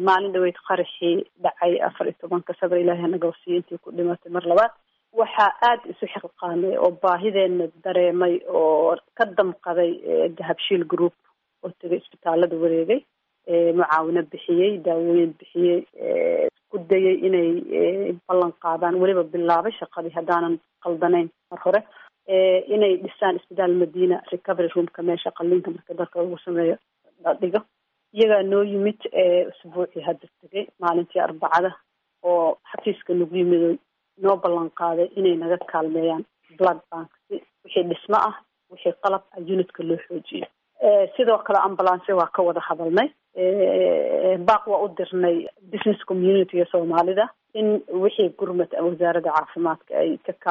maalin dhaweyd qaraxii dhacay afar iyo tobanka sabr ilaahi anaga wasiiya intii ku dhimatay mar labaad waxaa aada isu xilqaamay oo baahideena dareemay oo ka damqaday dahabshiil group oo tegay isbitaalada wareegay mucaawino bixiyey daawooyin bixiyey ku dayay inay ballan qaadaan weliba bilaabay shaqadii haddaanan qaldanayn mar hore inay dhisaan isbitaal madina recovery roomka meesha qaliinka marka dalka lagu sameeyo la dhigo iyagaa noo yimid usbuucii hadda tegay maalintii arbacada oo xafiiska nagu yimid noo ballan qaaday inay naga kaalmeeyaan blood bank si wixii dhismo ah wixii qalab ah unitka loo xoojiyo sidoo kale ambulance waa ka wada hadalnay baaq waa u dirnay business communityga soomaalida in wixii gurmad wasaaradda caafimaadka ay ka